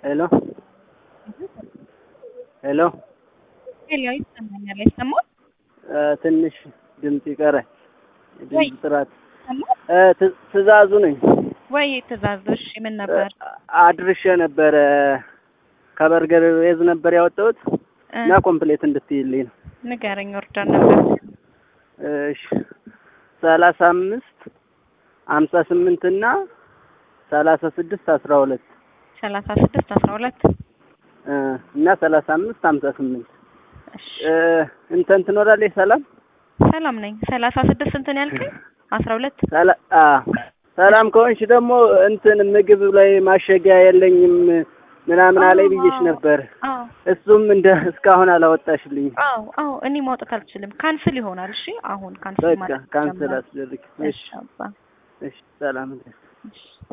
ሄሎ ሄሎ ሄሎ ይሰማኛል። አይሰማም ትንሽ ድምፅ ይቀራል። ወይ ድምፅ ጥራት ይሰማል እ ት- ትእዛዙ ነኝ ወይ ትእዛዝ? እሺ ምን ነበር? አድርሼ ነበረ ከበርገር ቤዝ ነበር ያወጣሁት እ እና ኮምፕሌት እንድትይልኝ ነው። ንገረኝ። ኦርደር ነበር እሺ ሰላሳ አምስት ሀምሳ ስምንት እና ሰላሳ ስድስት አስራ ሁለት ሰላሳ ስድስት አስራ ሁለት እ እና ሰላሳ አምስት ሀምሳ ስምንት እሺ እ እንትን ትኖራለች ሰላም ሰላም ነኝ። ሰላሳ ስድስት እንትን ያልከኝ አስራ ሁለት ሰላ- አ ሰላም ከሆንሽ ደግሞ እንትን ምግብ ላይ ማሸጊያ የለኝም ምናምን አለኝ ብዬሽ አዎ፣ ነበር። አዎ እሱም እንደ እስካሁን አላወጣሽልኝ። አዎ አዎ እኔ ማውጣት አልችልም። ካንስል ይሆናል። እሺ አሁን ካንስል በቃ ማለት ካንስል ጀምራል። አስደርግ። እሺ እሺ አባ እሺ ሰላም እሺ